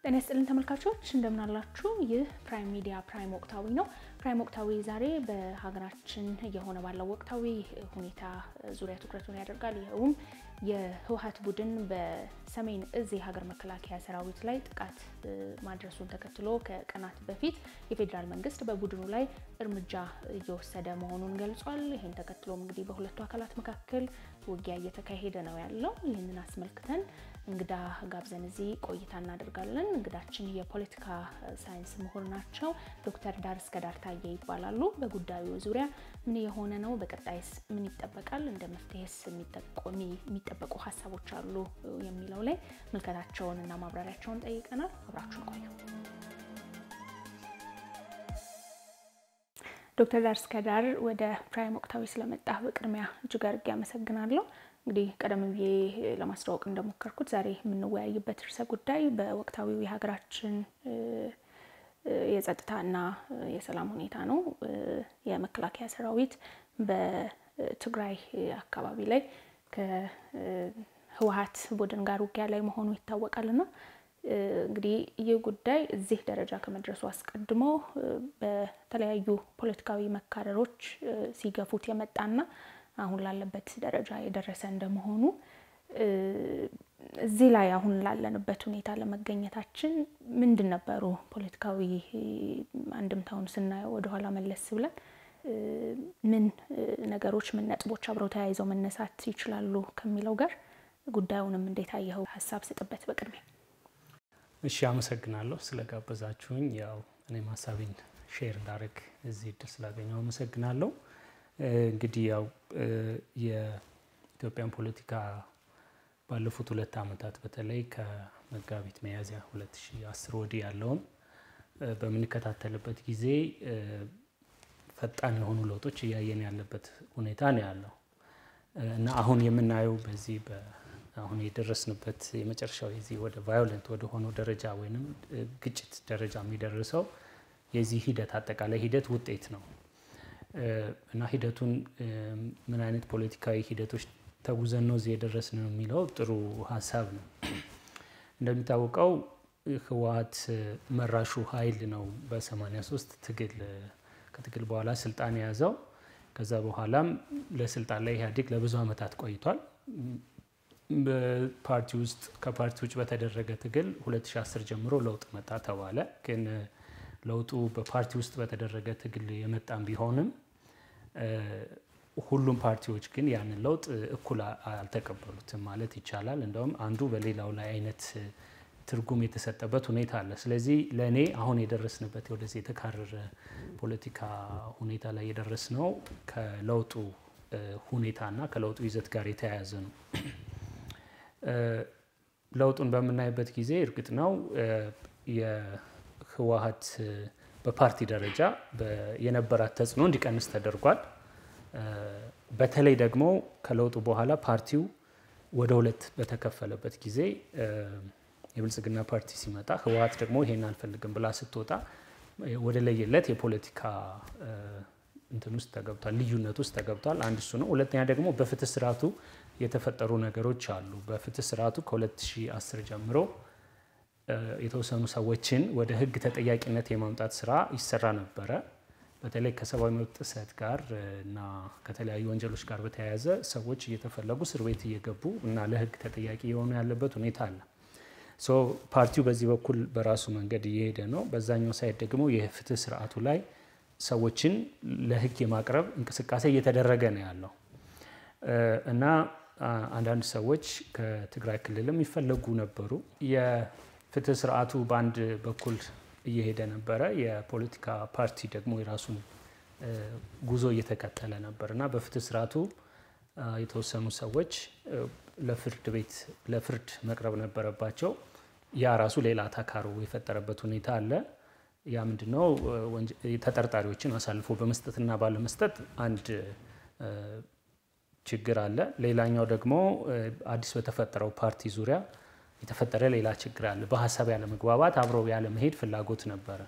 ጤና ይስጥልን ተመልካቾች እንደምን አላችሁ? ይህ ፕራይም ሚዲያ ፕራይም ወቅታዊ ነው። ፕራይም ወቅታዊ ዛሬ በሀገራችን እየሆነ ባለው ወቅታዊ ሁኔታ ዙሪያ ትኩረቱን ያደርጋል። ይኸውም የህወሓት ቡድን በሰሜን እዝ የሀገር መከላከያ ሰራዊት ላይ ጥቃት ማድረሱን ተከትሎ ከቀናት በፊት የፌዴራል መንግስት በቡድኑ ላይ እርምጃ እየወሰደ መሆኑን ገልጿል። ይህን ተከትሎም እንግዲህ በሁለቱ አካላት መካከል ውጊያ እየተካሄደ ነው ያለው። ይህንን አስመልክተን እንግዳ ጋብዘን እዚህ ቆይታ እናደርጋለን። እንግዳችን የፖለቲካ ሳይንስ ምሁር ናቸው። ዶክተር ዳር እስከ ዳር ታዬ ይባላሉ። በጉዳዩ ዙሪያ ምን የሆነ ነው፣ በቀጣይስ ምን ይጠበቃል፣ እንደ መፍትሄስ የሚጠበቁ ሀሳቦች አሉ የሚለው ላይ ምልከታቸውን እና ማብራሪያቸውን ጠይቀናል። አብራችሁን ቆዩ። ዶክተር ዳር እስከ ዳር ወደ ፕራይም ወቅታዊ ስለመጣ በቅድሚያ እጅግ አድርጌ አመሰግናለሁ። እንግዲህ ቀደም ብዬ ለማስተዋወቅ እንደሞከርኩት ዛሬ የምንወያይበት ርዕሰ ጉዳይ በወቅታዊው የሀገራችን የጸጥታና የሰላም ሁኔታ ነው። የመከላከያ ሰራዊት በትግራይ አካባቢ ላይ ከህወሓት ቡድን ጋር ውጊያ ላይ መሆኑ ይታወቃልና እንግዲህ ይህ ጉዳይ እዚህ ደረጃ ከመድረሱ አስቀድሞ በተለያዩ ፖለቲካዊ መካረሮች ሲገፉት የመጣና አሁን ላለበት ደረጃ የደረሰ እንደመሆኑ እዚህ ላይ አሁን ላለንበት ሁኔታ ለመገኘታችን ምንድን ነበሩ ፖለቲካዊ አንድምታውን ስናየው ወደኋላ መለስ ብለን ምን ነገሮች ምን ነጥቦች አብረው ተያይዘው መነሳት ይችላሉ ከሚለው ጋር ጉዳዩንም እንዴት አየኸው? ሀሳብ ስጥበት በቅድሚያ። እሺ፣ አመሰግናለሁ ስለጋበዛችሁኝ። ያው እኔም ሀሳቤን ሼር እንዳደረግ እዚህ እድል ስላገኘው አመሰግናለሁ። እንግዲህ ያው የኢትዮጵያን ፖለቲካ ባለፉት ሁለት ዓመታት በተለይ ከመጋቢት ሚያዝያ 2010 ወዲህ ያለውን በምንከታተልበት ጊዜ ፈጣን የሆኑ ለውጦች እያየን ያለበት ሁኔታ ነው ያለው እና አሁን የምናየው በዚህ አሁን የደረስንበት የመጨረሻው የዚህ ወደ ቫዮለንት ወደ ሆነው ደረጃ ወይም ግጭት ደረጃ የሚደርሰው የዚህ ሂደት አጠቃላይ ሂደት ውጤት ነው እና ሂደቱን ምን አይነት ፖለቲካዊ ሂደቶች ተጉዘን ነው እዚህ የደረስን ነው የሚለው ጥሩ ሀሳብ ነው። እንደሚታወቀው ህወሓት መራሹ ኃይል ነው በ83 ትግል ከትግል በኋላ ስልጣን የያዘው። ከዛ በኋላም ለስልጣን ላይ ኢህአዴግ ለብዙ ዓመታት ቆይቷል። በፓርቲ ውስጥ ከፓርቲ ውጭ በተደረገ ትግል 2010 ጀምሮ ለውጥ መጣ ተባለ። ግን ለውጡ በፓርቲ ውስጥ በተደረገ ትግል የመጣም ቢሆንም ሁሉም ፓርቲዎች ግን ያንን ለውጥ እኩል አልተቀበሉትም ማለት ይቻላል። እንደውም አንዱ በሌላው ላይ አይነት ትርጉም የተሰጠበት ሁኔታ አለ። ስለዚህ ለእኔ አሁን የደረስንበት ወደዚህ የተካረረ ፖለቲካ ሁኔታ ላይ የደረስነው ከለውጡ ሁኔታና ከለውጡ ይዘት ጋር የተያያዘ ነው። ለውጡን በምናይበት ጊዜ እርግጥ ነው የህወሓት በፓርቲ ደረጃ የነበራት ተጽዕኖ እንዲቀንስ ተደርጓል። በተለይ ደግሞ ከለውጡ በኋላ ፓርቲው ወደ ሁለት በተከፈለበት ጊዜ የብልጽግና ፓርቲ ሲመጣ ህወሓት ደግሞ ይሄን አልፈልግም ብላ ስትወጣ ወደ ለየለት የፖለቲካ እንትን ውስጥ ተገብቷል፣ ልዩነት ውስጥ ተገብቷል። አንድ እሱ ነው። ሁለተኛ ደግሞ በፍትህ ስርዓቱ የተፈጠሩ ነገሮች አሉ። በፍትህ ስርዓቱ ከ2010 ጀምሮ የተወሰኑ ሰዎችን ወደ ህግ ተጠያቂነት የማምጣት ስራ ይሰራ ነበረ። በተለይ ከሰብአዊ መብት ጥሰት ጋር እና ከተለያዩ ወንጀሎች ጋር በተያያዘ ሰዎች እየተፈለጉ እስር ቤት እየገቡ እና ለህግ ተጠያቂ የሆኑ ያለበት ሁኔታ አለ። ሶ ፓርቲው በዚህ በኩል በራሱ መንገድ እየሄደ ነው። በዛኛው ሳይድ ደግሞ የፍትህ ስርዓቱ ላይ ሰዎችን ለህግ የማቅረብ እንቅስቃሴ እየተደረገ ነው ያለው እና አንዳንድ ሰዎች ከትግራይ ክልልም ይፈለጉ ነበሩ። የፍትህ ስርዓቱ በአንድ በኩል እየሄደ ነበረ። የፖለቲካ ፓርቲ ደግሞ የራሱን ጉዞ እየተከተለ ነበር እና በፍትህ ስርዓቱ የተወሰኑ ሰዎች ለፍርድ ቤት ለፍርድ መቅረብ ነበረባቸው። ያ ራሱ ሌላ ተካሮ የፈጠረበት ሁኔታ አለ። ያ ምንድነው? ተጠርጣሪዎችን አሳልፎ በመስጠትና ባለመስጠት አንድ ችግር አለ። ሌላኛው ደግሞ አዲስ በተፈጠረው ፓርቲ ዙሪያ የተፈጠረ ሌላ ችግር አለ። በሀሳብ ያለመግባባት፣ አብረው ያለመሄድ ፍላጎት ነበረ።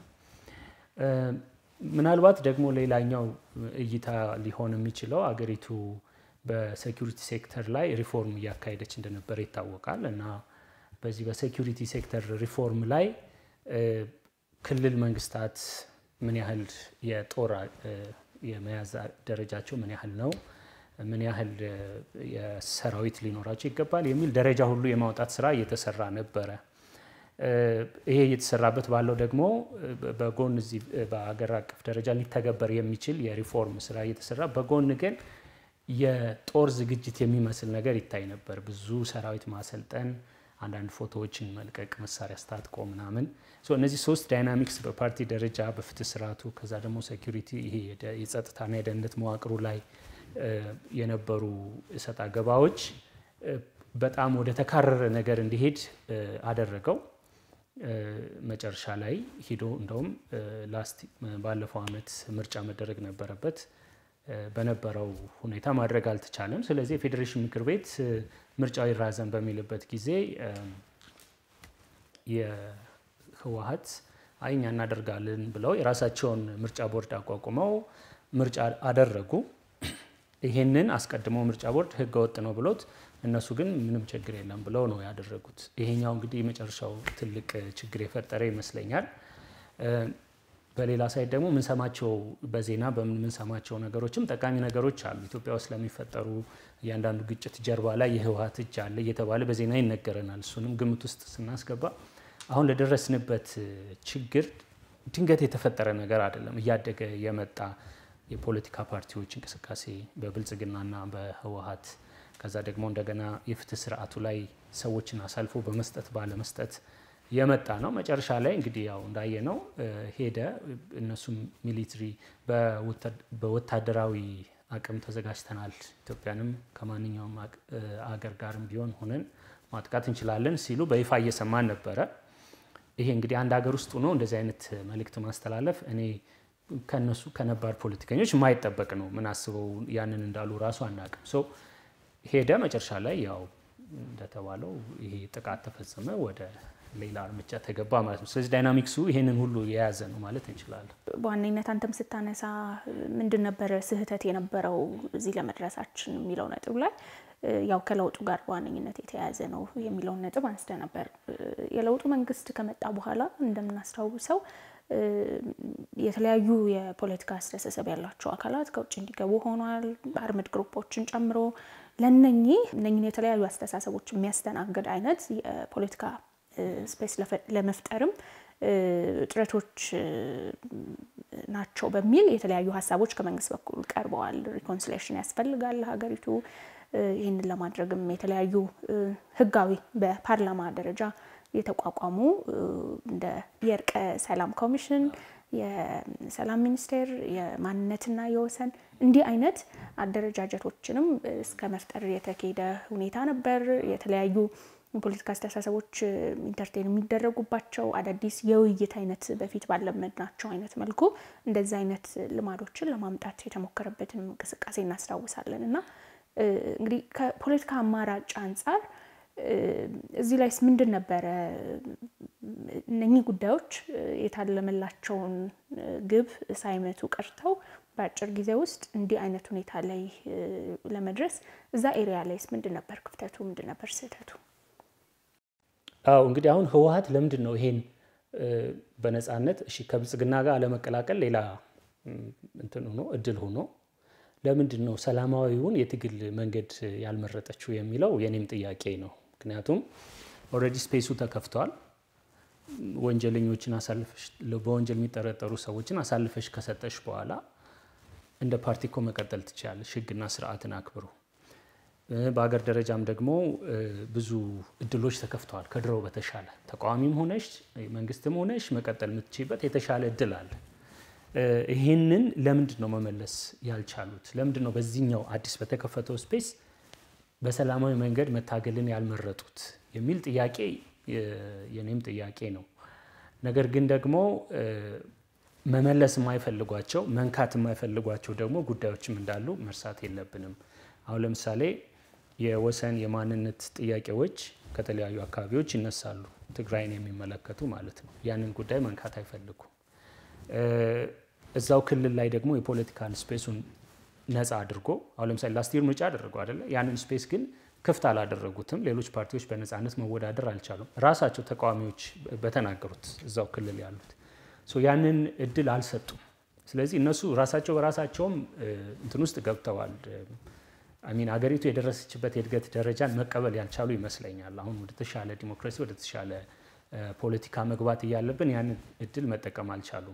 ምናልባት ደግሞ ሌላኛው እይታ ሊሆን የሚችለው አገሪቱ በሴኪሪቲ ሴክተር ላይ ሪፎርም እያካሄደች እንደነበረ ይታወቃል እና በዚህ በሴኪሪቲ ሴክተር ሪፎርም ላይ ክልል መንግስታት ምን ያህል የጦር የመያዝ ደረጃቸው ምን ያህል ነው፣ ምን ያህል የሰራዊት ሊኖራቸው ይገባል የሚል ደረጃ ሁሉ የማውጣት ስራ እየተሰራ ነበረ። ይሄ እየተሰራበት ባለው ደግሞ በጎን እዚህ በሀገር አቀፍ ደረጃ ሊተገበር የሚችል የሪፎርም ስራ እየተሰራ በጎን ግን የጦር ዝግጅት የሚመስል ነገር ይታይ ነበር። ብዙ ሰራዊት ማሰልጠን፣ አንዳንድ ፎቶዎችን መልቀቅ፣ መሳሪያ አስታጥቆ ምናምን። እነዚህ ሶስት ዳይናሚክስ በፓርቲ ደረጃ በፍትህ ስርዓቱ፣ ከዛ ደግሞ ሴኩሪቲ ይሄ የጸጥታና የደህንነት መዋቅሩ ላይ የነበሩ እሰጥ አገባዎች በጣም ወደ ተካረረ ነገር እንዲሄድ አደረገው። መጨረሻ ላይ ሂዶ እንደውም ላስት ባለፈው አመት ምርጫ መደረግ ነበረበት። በነበረው ሁኔታ ማድረግ አልተቻለም። ስለዚህ የፌዴሬሽን ምክር ቤት ምርጫው ይራዘም በሚልበት ጊዜ የህወሀት አይ እኛ እናደርጋለን ብለው የራሳቸውን ምርጫ ቦርድ አቋቁመው ምርጫ አደረጉ። ይሄንን አስቀድሞ ምርጫ ቦርድ ህገ ወጥ ነው ብሎት እነሱ ግን ምንም ችግር የለም ብለው ነው ያደረጉት። ይሄኛው እንግዲህ የመጨረሻው ትልቅ ችግር የፈጠረ ይመስለኛል። በሌላ ሳይድ ደግሞ የምንሰማቸው በዜና በምንሰማቸው ነገሮችም ጠቃሚ ነገሮች አሉ። ኢትዮጵያ ውስጥ ለሚፈጠሩ እያንዳንዱ ግጭት ጀርባ ላይ የህወሀት እጅ አለ እየተባለ በዜና ይነገረናል። እሱንም ግምት ውስጥ ስናስገባ አሁን ለደረስንበት ችግር ድንገት የተፈጠረ ነገር አይደለም። እያደገ የመጣ የፖለቲካ ፓርቲዎች እንቅስቃሴ በብልጽግናና በህወሀት ከዛ ደግሞ እንደገና የፍትህ ስርዓቱ ላይ ሰዎችን አሳልፎ በመስጠት ባለመስጠት የመጣ ነው። መጨረሻ ላይ እንግዲህ ያው እንዳየነው ሄደ። እነሱም ሚሊትሪ በወታደራዊ አቅም ተዘጋጅተናል፣ ኢትዮጵያንም ከማንኛውም አገር ጋርም ቢሆን ሆነን ማጥቃት እንችላለን ሲሉ በይፋ እየሰማን ነበረ። ይሄ እንግዲህ አንድ ሀገር ውስጥ ሆኖ እንደዚህ አይነት መልእክት ማስተላለፍ እኔ ከነሱ ከነባር ፖለቲከኞች የማይጠበቅ ነው። ምን አስበው ያንን እንዳሉ ራሱ አናውቅም። ሶ ሄደ። መጨረሻ ላይ ያው እንደተባለው ይሄ ጥቃት ተፈጸመ፣ ወደ ሌላ እርምጃ ተገባ ማለት ነው። ስለዚህ ዳይናሚክሱ ይሄንን ሁሉ የያዘ ነው ማለት እንችላለን። በዋነኝነት አንተም ስታነሳ ምንድን ነበረ ስህተት የነበረው እዚህ ለመድረሳችን የሚለው ነጥብ ላይ ያው ከለውጡ ጋር በዋነኝነት የተያያዘ ነው የሚለውን ነጥብ አንስተ ነበር። የለውጡ መንግስት ከመጣ በኋላ እንደምናስታውሰው የተለያዩ የፖለቲካ አስተሳሰብ ያላቸው አካላት ከውጭ እንዲገቡ ሆኗል። አርምድ ግሩፖችን ጨምሮ ለነኚህ እነኝን የተለያዩ አስተሳሰቦች የሚያስተናግድ አይነት የፖለቲካ ስፔስ ለመፍጠርም ጥረቶች ናቸው በሚል የተለያዩ ሀሳቦች ከመንግስት በኩል ቀርበዋል። ሪኮንሲሌሽን ያስፈልጋል ሀገሪቱ ይህንን ለማድረግም የተለያዩ ህጋዊ በፓርላማ ደረጃ የተቋቋሙ እንደ የእርቀ ሰላም ኮሚሽን፣ የሰላም ሚኒስቴር፣ የማንነትና የወሰን እንዲህ አይነት አደረጃጀቶችንም እስከ መፍጠር የተካሄደ ሁኔታ ነበር። የተለያዩ የፖለቲካ አስተሳሰቦች ኢንተርቴን የሚደረጉባቸው አዳዲስ የውይይት አይነት በፊት ባለመድናቸው አይነት መልኩ እንደዚህ አይነት ልማዶችን ለማምጣት የተሞከረበትን እንቅስቃሴ እናስታውሳለን እና እንግዲህ ከፖለቲካ አማራጭ አንጻር እዚህ ላይስ ምንድን ነበረ እነኚህ ጉዳዮች የታለመላቸውን ግብ ሳይመቱ ቀርተው በአጭር ጊዜ ውስጥ እንዲህ አይነት ሁኔታ ላይ ለመድረስ እዛ ኤሪያ ላይስ ምንድን ነበር ክፍተቱ? ምንድን ነበር ስህተቱ? አዎ እንግዲህ አሁን ህወሀት ለምንድን ነው ይሄን በነፃነት እሺ ከብልጽግና ጋር አለመቀላቀል ሌላ እንትን ሆኖ እድል ሆኖ ለምንድን ነው ሰላማዊውን የትግል መንገድ ያልመረጠችው የሚለው የኔም ጥያቄ ነው። ምክንያቱም ኦልሬዲ ስፔሱ ተከፍቷል። ወንጀለኞችን አሳልፈሽ በወንጀል የሚጠረጠሩ ሰዎችን አሳልፈሽ ከሰጠሽ በኋላ እንደ ፓርቲ እኮ መቀጠል ትችላለሽ፣ ህግና ስርዓትን አክብሮ። በሀገር ደረጃም ደግሞ ብዙ እድሎች ተከፍተዋል። ከድሮው በተሻለ ተቃዋሚም ሆነሽ መንግስትም ሆነሽ መቀጠል የምትችይበት የተሻለ እድል አለ። ይህንን ለምንድን ነው መመለስ ያልቻሉት? ለምንድን ነው በዚህኛው አዲስ በተከፈተው ስፔስ በሰላማዊ መንገድ መታገልን ያልመረጡት የሚል ጥያቄ የኔም ጥያቄ ነው። ነገር ግን ደግሞ መመለስ የማይፈልጓቸው መንካት የማይፈልጓቸው ደግሞ ጉዳዮችም እንዳሉ መርሳት የለብንም። አሁን ለምሳሌ የወሰን የማንነት ጥያቄዎች ከተለያዩ አካባቢዎች ይነሳሉ፣ ትግራይን የሚመለከቱ ማለት ነው። ያንን ጉዳይ መንካት አይፈልጉም። እዛው ክልል ላይ ደግሞ የፖለቲካል ስፔሱን ነፃ አድርጎ አሁን ለምሳሌ ላስት ይር ምርጫ አደረገው አይደለ? ያንን ስፔስ ግን ክፍት አላደረጉትም። ሌሎች ፓርቲዎች በነፃነት መወዳደር አልቻሉም። ራሳቸው ተቃዋሚዎች በተናገሩት እዛው ክልል ያሉት ያንን እድል አልሰጡም። ስለዚህ እነሱ ራሳቸው በራሳቸውም እንትን ውስጥ ገብተዋል። አሚን አገሪቱ የደረሰችበት የእድገት ደረጃን መቀበል ያልቻሉ ይመስለኛል። አሁን ወደ ተሻለ ዲሞክራሲ ወደ ተሻለ ፖለቲካ መግባት እያለብን ያንን እድል መጠቀም አልቻሉም።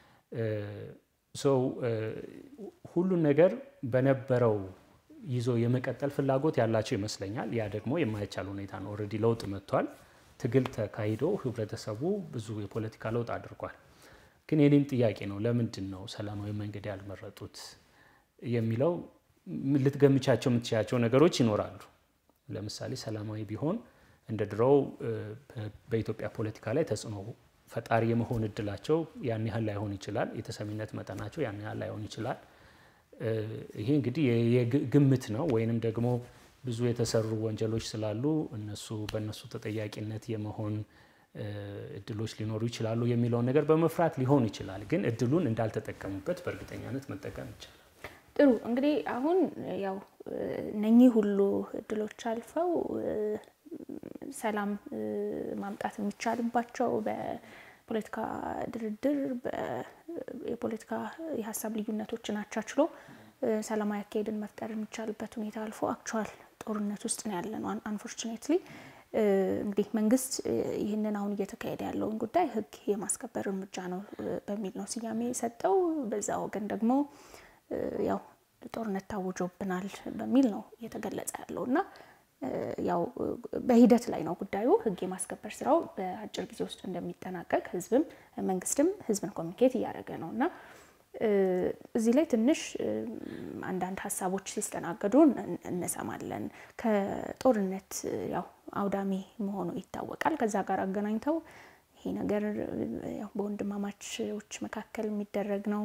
ሰው ሁሉን ነገር በነበረው ይዞ የመቀጠል ፍላጎት ያላቸው ይመስለኛል። ያ ደግሞ የማይቻል ሁኔታ ነው። ኦልሬዲ ለውጥ መጥቷል። ትግል ተካሂዶ ህብረተሰቡ ብዙ የፖለቲካ ለውጥ አድርጓል። ግን የኔም ጥያቄ ነው፣ ለምንድን ነው ሰላማዊ መንገድ ያልመረጡት የሚለው ልትገምቻቸው የምትችያቸው ነገሮች ይኖራሉ። ለምሳሌ ሰላማዊ ቢሆን እንደ ድሮው በኢትዮጵያ ፖለቲካ ላይ ተጽዕኖ ፈጣሪ የመሆን እድላቸው ያን ያህል ላይሆን ይችላል። የተሰሚነት መጠናቸው ያን ያህል ላይሆን ይችላል። ይሄ እንግዲህ የግምት ነው። ወይንም ደግሞ ብዙ የተሰሩ ወንጀሎች ስላሉ እነሱ በእነሱ ተጠያቂነት የመሆን እድሎች ሊኖሩ ይችላሉ የሚለውን ነገር በመፍራት ሊሆን ይችላል። ግን እድሉን እንዳልተጠቀሙበት በእርግጠኛነት መጠቀም ይቻላል። ጥሩ እንግዲህ አሁን ያው እነኚህ ሁሉ እድሎች አልፈው ሰላም ማምጣት የሚቻልባቸው በፖለቲካ ድርድር የፖለቲካ የሀሳብ ልዩነቶችን አቻችሎ ሰላማዊ አካሄድን መፍጠር የሚቻልበት ሁኔታ አልፎ አክቹዋል ጦርነት ውስጥ ነው ያለ ነው። አንፎርቹኔትሊ እንግዲህ መንግስት ይህንን አሁን እየተካሄደ ያለውን ጉዳይ ሕግ የማስከበር እርምጃ ነው በሚል ነው ስያሜ የሰጠው። በዛ ወገን ደግሞ ያው ጦርነት ታውጆብናል በሚል ነው እየተገለጸ ያለው እና ያው በሂደት ላይ ነው ጉዳዩ። ህግ የማስከበር ስራው በአጭር ጊዜ ውስጥ እንደሚጠናቀቅ ህዝብም መንግስትም ህዝብን ኮሚኒኬት እያደረገ ነው እና እዚህ ላይ ትንሽ አንዳንድ ሀሳቦች ሲስተናገዱ እንሰማለን። ከጦርነት ያው አውዳሚ መሆኑ ይታወቃል። ከዛ ጋር አገናኝተው ይሄ ነገር ያው በወንድማማቾች መካከል የሚደረግ ነው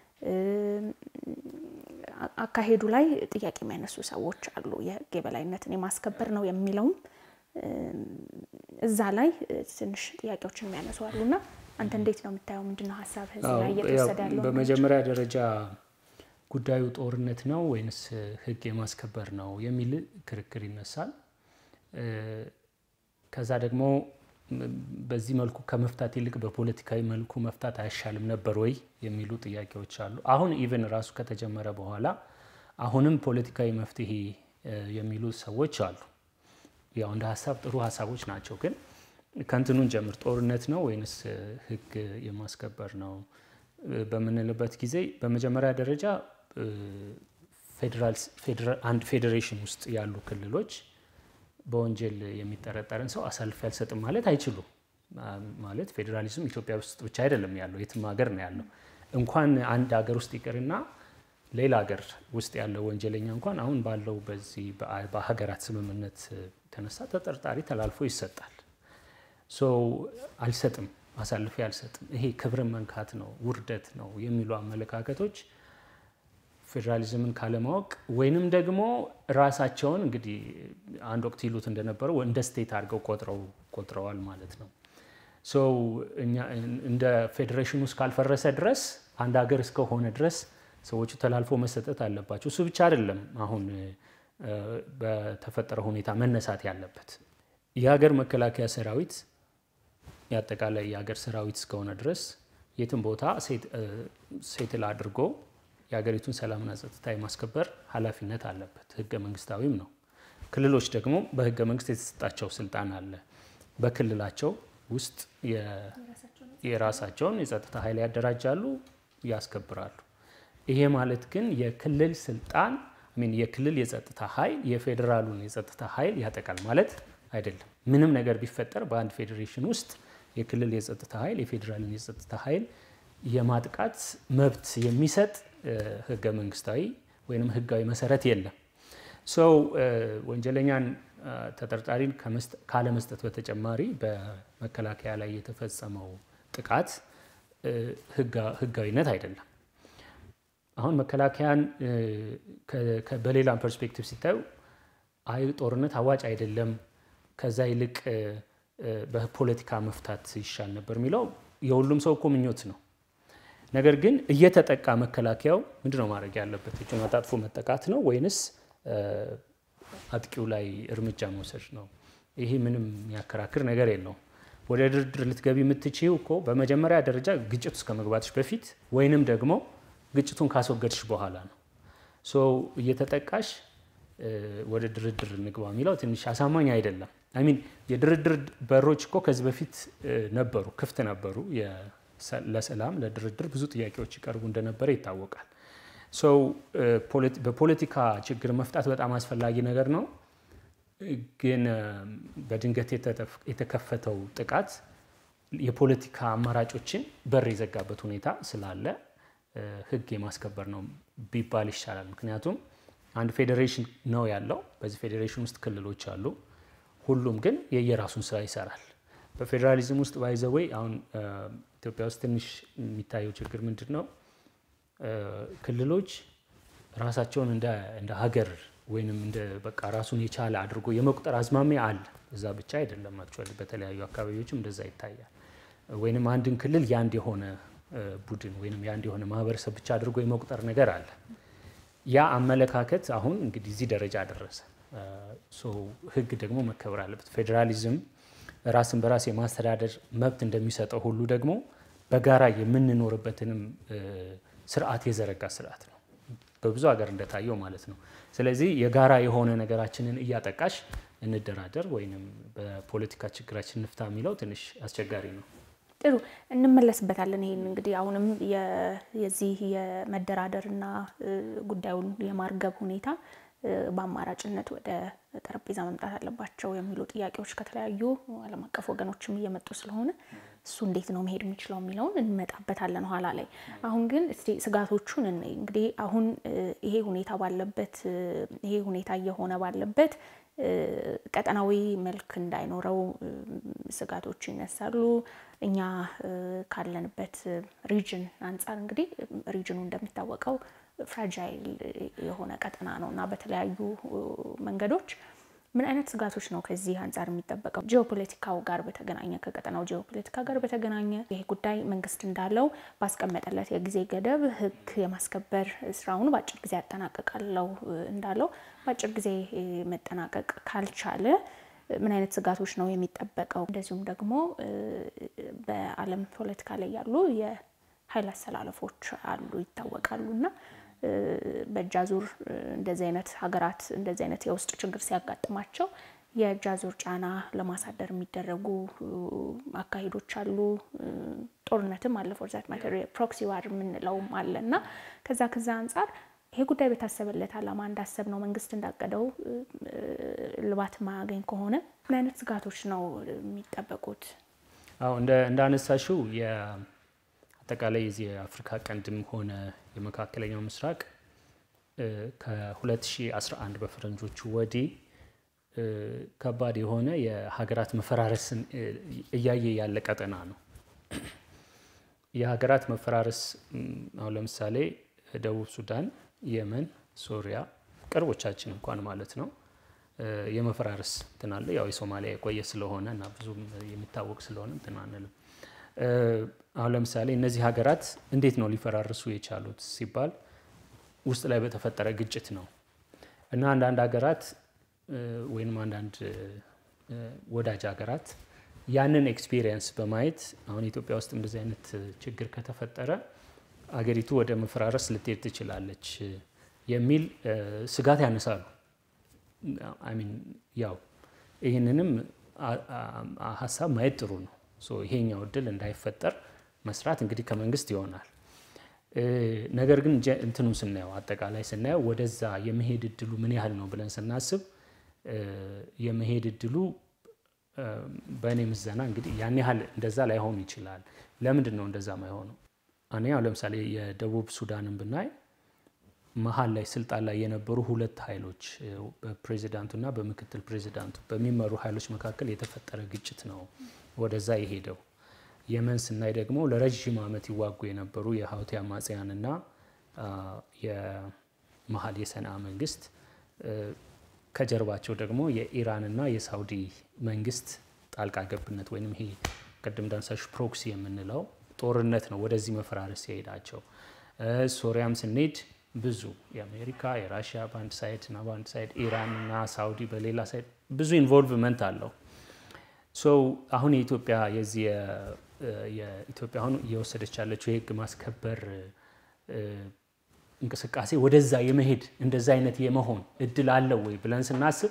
አካሄዱ ላይ ጥያቄ የሚያነሱ ሰዎች አሉ። የህግ የበላይነትን የማስከበር ነው የሚለውም እዛ ላይ ትንሽ ጥያቄዎችን የሚያነሱ አሉ እና አንተ እንዴት ነው የምታየው? ምንድን ነው ሀሳብ እዚህ ላይ እየተወሰደ ያለው? በመጀመሪያ ደረጃ ጉዳዩ ጦርነት ነው ወይንስ ህግ የማስከበር ነው የሚል ክርክር ይነሳል። ከዛ ደግሞ በዚህ መልኩ ከመፍታት ይልቅ በፖለቲካዊ መልኩ መፍታት አይሻልም ነበር ወይ የሚሉ ጥያቄዎች አሉ። አሁን ኢቨን ራሱ ከተጀመረ በኋላ አሁንም ፖለቲካዊ መፍትሄ የሚሉ ሰዎች አሉ። ያው እንደ ሀሳብ ጥሩ ሀሳቦች ናቸው። ግን ከንትኑን ጀምር ጦርነት ነው ወይንስ ህግ የማስከበር ነው በምንልበት ጊዜ በመጀመሪያ ደረጃ አንድ ፌዴሬሽን ውስጥ ያሉ ክልሎች በወንጀል የሚጠረጠርን ሰው አሳልፌ አልሰጥም ማለት አይችሉም። ማለት ፌዴራሊዝም ኢትዮጵያ ውስጥ ብቻ አይደለም ያለው፣ የትም ሀገር ነው ያለው። እንኳን አንድ ሀገር ውስጥ ይቅርና ሌላ ሀገር ውስጥ ያለው ወንጀለኛ እንኳን አሁን ባለው በዚህ በሀገራት ስምምነት የተነሳ ተጠርጣሪ ተላልፎ ይሰጣል። ሶ አልሰጥም፣ አሳልፌ አልሰጥም፣ ይሄ ክብርን መንካት ነው፣ ውርደት ነው የሚሉ አመለካከቶች ፌዴራሊዝምን ካለማወቅ ወይንም ደግሞ ራሳቸውን እንግዲህ አንድ ወቅት ይሉት እንደነበረው እንደ ስቴት አድርገው ቆጥረው ቆጥረዋል ማለት ነው። ሶ እኛ እንደ ፌዴሬሽን ውስጥ ካልፈረሰ ድረስ አንድ ሀገር እስከሆነ ድረስ ሰዎቹ ተላልፎ መሰጠት አለባቸው። እሱ ብቻ አይደለም አሁን በተፈጠረ ሁኔታ መነሳት ያለበት የሀገር መከላከያ ሰራዊት የአጠቃላይ የሀገር ሰራዊት እስከሆነ ድረስ የትም ቦታ ሴትል አድርጎ የሀገሪቱን ሰላምና ጸጥታ የማስከበር ኃላፊነት አለበት። ህገ መንግስታዊም ነው። ክልሎች ደግሞ በህገ መንግስት የተሰጣቸው ስልጣን አለ። በክልላቸው ውስጥ የራሳቸውን የጸጥታ ኃይል ያደራጃሉ፣ ያስከብራሉ። ይሄ ማለት ግን የክልል ስልጣን ሚን የክልል የጸጥታ ኃይል የፌዴራሉን የጸጥታ ኃይል ያጠቃል ማለት አይደለም። ምንም ነገር ቢፈጠር በአንድ ፌዴሬሽን ውስጥ የክልል የጸጥታ ኃይል የፌዴራልን የጸጥታ ኃይል የማጥቃት መብት የሚሰጥ ህገ መንግስታዊ ወይም ህጋዊ መሰረት የለም። ሰው ወንጀለኛን ተጠርጣሪን ካለመስጠት በተጨማሪ በመከላከያ ላይ የተፈጸመው ጥቃት ህጋዊነት አይደለም። አሁን መከላከያን በሌላ ፐርስፔክቲቭ ሲታዩ አይ ጦርነት አዋጭ አይደለም፣ ከዛ ይልቅ በፖለቲካ መፍታት ይሻል ነበር የሚለው የሁሉም ሰው እኮ ምኞት ነው። ነገር ግን እየተጠቃ መከላከያው ምንድን ነው ማድረግ ያለበት? እጁን አጣጥፎ መጠቃት ነው ወይንስ አጥቂው ላይ እርምጃ መውሰድ ነው። ይሄ ምንም የሚያከራክር ነገር የለውም። ወደ ድርድር ልትገቢ የምትችይው እኮ በመጀመሪያ ደረጃ ግጭት ውስጥ ከመግባትሽ በፊት ወይንም ደግሞ ግጭቱን ካስወገድሽ በኋላ ነው። ሶ እየተጠቃሽ ወደ ድርድር እንግባ የሚለው ትንሽ አሳማኝ አይደለም። አይሚን የድርድር በሮች እኮ ከዚህ በፊት ነበሩ፣ ክፍት ነበሩ። ለሰላም ለድርድር ብዙ ጥያቄዎች ይቀርቡ እንደነበረ ይታወቃል። ሰው በፖለቲካ ችግር መፍታት በጣም አስፈላጊ ነገር ነው። ግን በድንገት የተከፈተው ጥቃት የፖለቲካ አማራጮችን በር የዘጋበት ሁኔታ ስላለ ሕግ የማስከበር ነው ቢባል ይሻላል። ምክንያቱም አንድ ፌዴሬሽን ነው ያለው። በዚህ ፌዴሬሽን ውስጥ ክልሎች አሉ። ሁሉም ግን የየራሱን ስራ ይሰራል። በፌዴራሊዝም ውስጥ ባይዘወይ አሁን ኢትዮጵያ ውስጥ ትንሽ የሚታየው ችግር ምንድን ነው? ክልሎች ራሳቸውን እንደ ሀገር ወይንም እንደ በቃ ራሱን የቻለ አድርጎ የመቁጠር አዝማሚያ አለ። እዛ ብቻ አይደለም፣ አክቹዋሊ በተለያዩ አካባቢዎችም እንደዛ ይታያል። ወይንም አንድን ክልል የአንድ የሆነ ቡድን ወይንም የአንድ የሆነ ማህበረሰብ ብቻ አድርጎ የመቁጠር ነገር አለ። ያ አመለካከት አሁን እንግዲህ እዚህ ደረጃ ደረሰ። ህግ ደግሞ መከበር አለበት። ፌዴራሊዝም ራስን በራስ የማስተዳደር መብት እንደሚሰጠው ሁሉ ደግሞ በጋራ የምንኖርበትንም ስርዓት የዘረጋ ስርዓት ነው፣ በብዙ ሀገር እንደታየው ማለት ነው። ስለዚህ የጋራ የሆነ ነገራችንን እያጠቃሽ እንደራደር ወይም በፖለቲካ ችግራችን እንፍታ የሚለው ትንሽ አስቸጋሪ ነው። ጥሩ እንመለስበታለን። ይህን እንግዲህ አሁንም የዚህ የመደራደርና ጉዳዩን የማርገብ ሁኔታ በአማራጭነት ወደ ጠረጴዛ መምጣት አለባቸው የሚሉ ጥያቄዎች ከተለያዩ ዓለም አቀፍ ወገኖችም እየመጡ ስለሆነ እሱ እንዴት ነው መሄድ የሚችለው የሚለውን እንመጣበታለን ኋላ ላይ። አሁን ግን እስቲ ስጋቶቹን እንይ። እንግዲህ አሁን ይሄ ሁኔታ ባለበት ይሄ ሁኔታ እየሆነ ባለበት ቀጠናዊ መልክ እንዳይኖረው ስጋቶች ይነሳሉ። እኛ ካለንበት ሪጅን አንጻር እንግዲህ ሪጅኑ እንደሚታወቀው ፍራጃይል የሆነ ቀጠና ነው እና በተለያዩ መንገዶች ምን አይነት ስጋቶች ነው ከዚህ አንጻር የሚጠበቀው? ጂኦፖለቲካው ጋር በተገናኘ ከቀጠናው ጂኦፖለቲካ ጋር በተገናኘ ይሄ ጉዳይ መንግስት እንዳለው ባስቀመጠለት የጊዜ ገደብ ሕግ የማስከበር ስራውን በአጭር ጊዜ ያጠናቀቃለው እንዳለው በአጭር ጊዜ መጠናቀቅ ካልቻለ ምን አይነት ስጋቶች ነው የሚጠበቀው? እንደዚሁም ደግሞ በዓለም ፖለቲካ ላይ ያሉ የኃይል አሰላለፎች አሉ ይታወቃሉ እና በእጅ አዙር እንደዚህ አይነት ሀገራት እንደዚህ አይነት የውስጥ ችግር ሲያጋጥማቸው የእጅ አዙር ጫና ለማሳደር የሚደረጉ አካሄዶች አሉ። ጦርነትም አለ ፎር ዛት ማተር ፕሮክሲ ዋር የምንለውም አለ እና ከዛ ከዛ አንጻር ይሄ ጉዳይ በታሰበለት ዓላማ እንዳሰብ ነው መንግስት እንዳቀደው ልባት ማያገኝ ከሆነ ምን አይነት ስጋቶች ነው የሚጠበቁት? አዎ እንዳነሳሽው አጠቃላይ የዚህ የአፍሪካ ቀንድም ሆነ የመካከለኛው ምስራቅ ከ2011 በፈረንጆቹ ወዲህ ከባድ የሆነ የሀገራት መፈራረስን እያየ ያለ ቀጠና ነው። የሀገራት መፈራረስ አሁን ለምሳሌ ደቡብ ሱዳን፣ የመን፣ ሶሪያ ቅርቦቻችን እንኳን ማለት ነው የመፈራረስ እንትን አለ። ያው የሶማሊያ የቆየ ስለሆነ እና ብዙም የሚታወቅ ስለሆነ እንትን አንልም። አሁን ለምሳሌ እነዚህ ሀገራት እንዴት ነው ሊፈራርሱ የቻሉት ሲባል ውስጥ ላይ በተፈጠረ ግጭት ነው እና አንዳንድ ሀገራት ወይም አንዳንድ ወዳጅ ሀገራት ያንን ኤክስፒሪየንስ በማየት አሁን ኢትዮጵያ ውስጥ እንደዚህ አይነት ችግር ከተፈጠረ አገሪቱ ወደ መፈራረስ ልትሄድ ትችላለች የሚል ስጋት ያነሳሉ። አሚን ያው ይህንንም ሀሳብ ማየት ጥሩ ነው። ይሄኛው እድል እንዳይፈጠር መስራት እንግዲህ ከመንግስት ይሆናል። ነገር ግን እንትኑ ስናየው አጠቃላይ ስናየው ወደዛ የመሄድ እድሉ ምን ያህል ነው ብለን ስናስብ የመሄድ እድሉ በእኔ ምዘና እንግዲህ ያን ያህል እንደዛ ላይሆን ይችላል። ለምንድን ነው እንደዛ ማይሆነው? አንደኛው ለምሳሌ የደቡብ ሱዳንን ብናይ መሀል ላይ ስልጣን ላይ የነበሩ ሁለት ኃይሎች በፕሬዚዳንቱና በምክትል ፕሬዚዳንቱ በሚመሩ ኃይሎች መካከል የተፈጠረ ግጭት ነው ወደዛ የሄደው። የመን ስናይ ደግሞ ለረዥም ዓመት ይዋጉ የነበሩ የሀውቲ አማጽያንና የመሀል የሰንዓ መንግስት ከጀርባቸው ደግሞ የኢራንና የሳውዲ መንግስት ጣልቃ ገብነት ወይም ይሄ ቅድም ዳንሳሽ ፕሮክሲ የምንለው ጦርነት ነው ወደዚህ መፈራረስ የሄዳቸው። ሶሪያም ስንሄድ ብዙ የአሜሪካ የራሽያ በአንድ ሳይድ እና በአንድ ሳይድ ኢራን እና ሳውዲ በሌላ ሳይድ ብዙ ኢንቮልቭመንት አለው። ሶ አሁን የኢትዮጵያ የዚህ የኢትዮጵያ አሁን እየወሰደች ያለችው የህግ ማስከበር እንቅስቃሴ ወደዛ የመሄድ እንደዛ አይነት የመሆን እድል አለው ወይ ብለን ስናስብ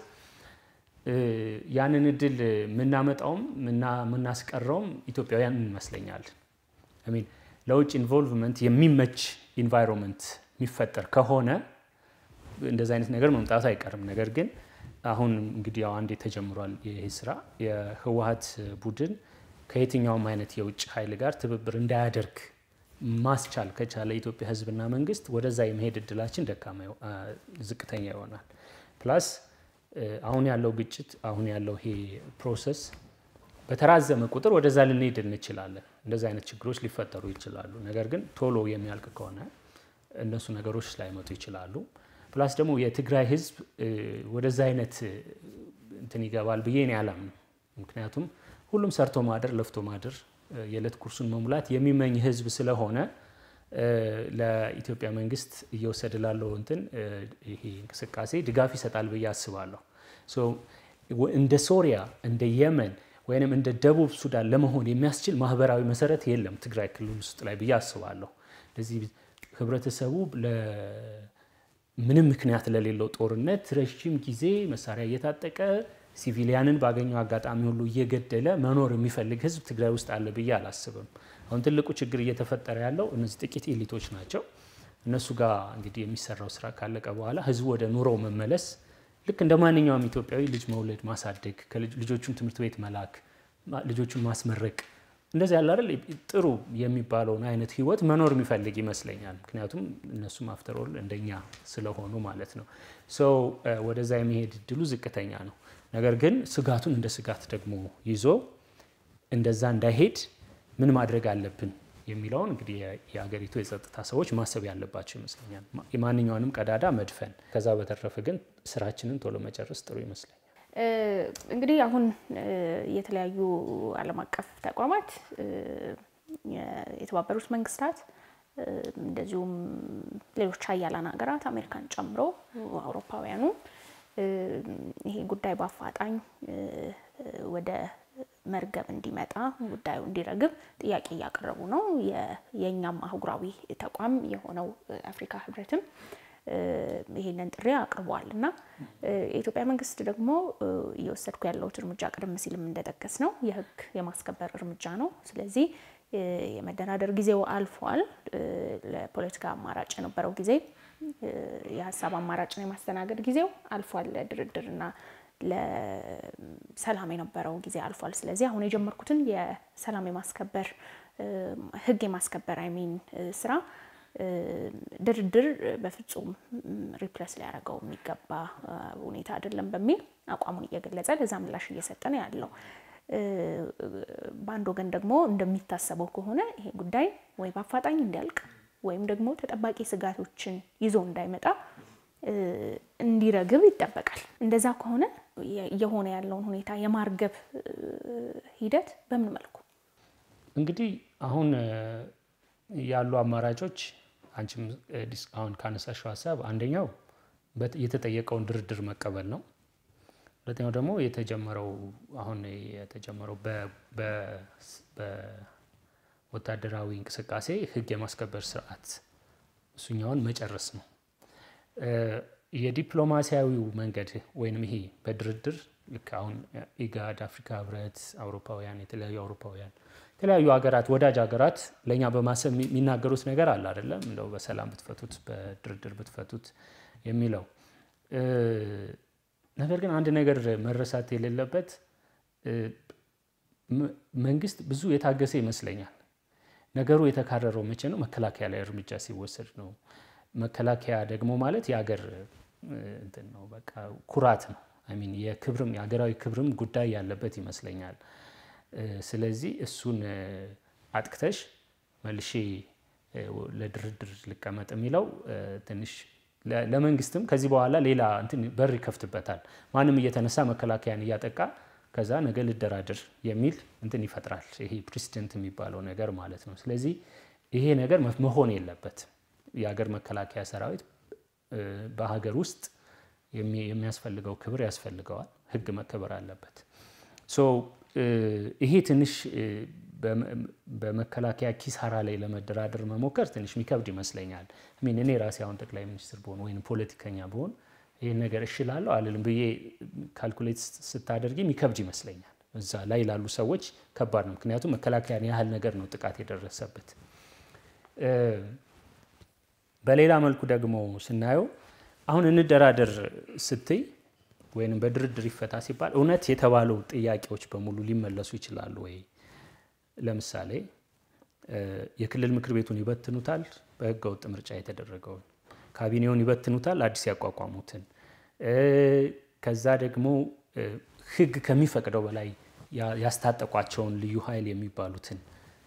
ያንን እድል የምናመጣውም የምናስቀረውም ኢትዮጵያውያን ይመስለኛል። ሚን ለውጭ ኢንቮልቭመንት የሚመች ኢንቫይሮንመንት የሚፈጠር ከሆነ እንደዚ አይነት ነገር መምጣቱ አይቀርም። ነገር ግን አሁን እንግዲህ ያው አንዴ ተጀምሯል ይህ ስራ የህወሀት ቡድን ከየትኛውም አይነት የውጭ ኃይል ጋር ትብብር እንዳያደርግ ማስቻል ከቻለ የኢትዮጵያ ህዝብና መንግስት ወደዛ የመሄድ እድላችን ደካማ ዝቅተኛ ይሆናል። ፕላስ አሁን ያለው ግጭት አሁን ያለው ይሄ ፕሮሰስ በተራዘመ ቁጥር ወደዛ ልንሄድ እንችላለን። እንደዚህ አይነት ችግሮች ሊፈጠሩ ይችላሉ። ነገር ግን ቶሎ የሚያልቅ ከሆነ እነሱ ነገሮች ላይመጡ ይችላሉ። ፕላስ ደግሞ የትግራይ ህዝብ ወደዛ አይነት እንትን ይገባል ብዬ እኔ አላምንም። ምክንያቱም ሁሉም ሰርቶ ማደር ለፍቶ ማደር የዕለት ኩርሱን መሙላት የሚመኝ ህዝብ ስለሆነ ለኢትዮጵያ መንግስት እየወሰደ ላለው እንትን ይሄ እንቅስቃሴ ድጋፍ ይሰጣል ብዬ አስባለሁ። እንደ ሶሪያ እንደ የመን ወይም እንደ ደቡብ ሱዳን ለመሆን የሚያስችል ማህበራዊ መሰረት የለም ትግራይ ክልል ውስጥ ላይ ብዬ አስባለሁ። ለዚህ ህብረተሰቡ ምንም ምክንያት ለሌለው ጦርነት ረዥም ጊዜ መሳሪያ እየታጠቀ ሲቪሊያንን ባገኘው አጋጣሚ ሁሉ እየገደለ መኖር የሚፈልግ ህዝብ ትግራይ ውስጥ አለ ብዬ አላስብም። አሁን ትልቁ ችግር እየተፈጠረ ያለው እነዚህ ጥቂት ኤሊቶች ናቸው። እነሱ ጋር እንግዲህ የሚሰራው ስራ ካለቀ በኋላ ህዝቡ ወደ ኑሮው መመለስ ልክ እንደ ማንኛውም ኢትዮጵያዊ ልጅ መውለድ፣ ማሳደግ፣ ልጆቹን ትምህርት ቤት መላክ፣ ልጆቹን ማስመረቅ እንደዚህ ያለ አይደል ጥሩ የሚባለውን አይነት ህይወት መኖር የሚፈልግ ይመስለኛል። ምክንያቱም እነሱም አፍተሮል እንደኛ ስለሆኑ ማለት ነው። ሰው ወደዛ የመሄድ እድሉ ዝቅተኛ ነው። ነገር ግን ስጋቱን እንደ ስጋት ደግሞ ይዞ እንደዛ እንዳይሄድ ምን ማድረግ አለብን የሚለውን እንግዲህ የሀገሪቱ የጸጥታ ሰዎች ማሰብ ያለባቸው ይመስለኛል። የማንኛውንም ቀዳዳ መድፈን፣ ከዛ በተረፈ ግን ስራችንን ቶሎ መጨረስ ጥሩ ይመስለኛል። እንግዲህ አሁን የተለያዩ ዓለም አቀፍ ተቋማት የተባበሩት መንግስታት እንደዚሁም ሌሎች ሀያላን ሀገራት አሜሪካን ጨምሮ አውሮፓውያኑ ይሄ ጉዳይ በአፋጣኝ ወደ መርገብ እንዲመጣ ጉዳዩ እንዲረግብ ጥያቄ እያቀረቡ ነው። የእኛም አህጉራዊ ተቋም የሆነው አፍሪካ ህብረትም ይህንን ጥሪ አቅርቧል እና የኢትዮጵያ መንግስት ደግሞ እየወሰድኩ ያለሁት እርምጃ ቀደም ሲልም እንደጠቀስ ነው የህግ የማስከበር እርምጃ ነው። ስለዚህ የመደራደር ጊዜው አልፏል። ለፖለቲካ አማራጭ የነበረው ጊዜ የሀሳብ አማራጭን የማስተናገድ ጊዜው አልፏል። ለድርድርና ለሰላም የነበረው ጊዜ አልፏል። ስለዚህ አሁን የጀመርኩትን የሰላም የማስከበር ህግ የማስከበር አይሚን ስራ ድርድር በፍጹም ሪፕለስ ሊያደርገው የሚገባ ሁኔታ አይደለም በሚል አቋሙን እየገለጸ ለዛ ምላሽ እየሰጠ ነው ያለው። በአንድ ወገን ደግሞ እንደሚታሰበው ከሆነ ይሄ ጉዳይ ወይ በአፋጣኝ እንዲያልቅ ወይም ደግሞ ተጠባቂ ስጋቶችን ይዞ እንዳይመጣ እንዲረግብ ይጠበቃል። እንደዛ ከሆነ እየሆነ ያለውን ሁኔታ የማርገብ ሂደት በምን መልኩ እንግዲህ አሁን ያሉ አማራጮች አንቺም አሁን ካነሳሽው ሀሳብ አንደኛው የተጠየቀውን ድርድር መቀበል ነው። ሁለተኛው ደግሞ የተጀመረው አሁን የተጀመረው በወታደራዊ እንቅስቃሴ ህግ የማስከበር ስርዓት እሱኛውን መጨረስ ነው። የዲፕሎማሲያዊው መንገድ ወይም ይሄ በድርድር ልክ አሁን ኢጋድ፣ አፍሪካ ህብረት፣ አውሮፓውያን የተለያዩ አውሮፓውያን የተለያዩ ሀገራት ወዳጅ ሀገራት ለእኛ በማሰብ የሚናገሩት ነገር አለ አይደለም፣ እንደው በሰላም ብትፈቱት በድርድር ብትፈቱት የሚለው ነገር ግን አንድ ነገር መረሳት የሌለበት መንግስት ብዙ የታገሰ ይመስለኛል። ነገሩ የተካረረው መቼ ነው? መከላከያ ላይ እርምጃ ሲወሰድ ነው። መከላከያ ደግሞ ማለት የሀገር እንትን ነው፣ በቃ ኩራት ነው። አሚን የክብርም የሀገራዊ ክብርም ጉዳይ ያለበት ይመስለኛል። ስለዚህ እሱን አጥቅተሽ መልሼ ለድርድር ልቀመጥ የሚለው ትንሽ ለመንግስትም ከዚህ በኋላ ሌላ እንትን በር ይከፍትበታል። ማንም እየተነሳ መከላከያን እያጠቃ ከዛ ነገ ልደራድር የሚል እንትን ይፈጥራል። ይሄ ፕሬሲደንት የሚባለው ነገር ማለት ነው። ስለዚህ ይሄ ነገር መሆን የለበትም። የሀገር መከላከያ ሰራዊት በሀገር ውስጥ የሚያስፈልገው ክብር ያስፈልገዋል። ህግ መከበር አለበት። ሶ ይሄ ትንሽ በመከላከያ ኪሳራ ላይ ለመደራደር መሞከር ትንሽ የሚከብድ ይመስለኛል። ሚን እኔ ራሴ አሁን ጠቅላይ ሚኒስትር ብሆን ወይም ፖለቲከኛ ብሆን ይህን ነገር እሽላለሁ አልልም ብዬ ካልኩሌት ስታደርጊ የሚከብድ ይመስለኛል። እዛ ላይ ላሉ ሰዎች ከባድ ነው። ምክንያቱም መከላከያን ያህል ነገር ነው ጥቃት የደረሰበት። በሌላ መልኩ ደግሞ ስናየው አሁን እንደራደር ስትይ ወይም በድርድር ይፈታ ሲባል እውነት የተባለው ጥያቄዎች በሙሉ ሊመለሱ ይችላሉ ወይ? ለምሳሌ የክልል ምክር ቤቱን ይበትኑታል፣ በህገ ወጥ ምርጫ የተደረገውን ካቢኔውን ይበትኑታል፣ አዲስ ያቋቋሙትን ከዛ ደግሞ ህግ ከሚፈቅደው በላይ ያስታጠቋቸውን ልዩ ኃይል የሚባሉትን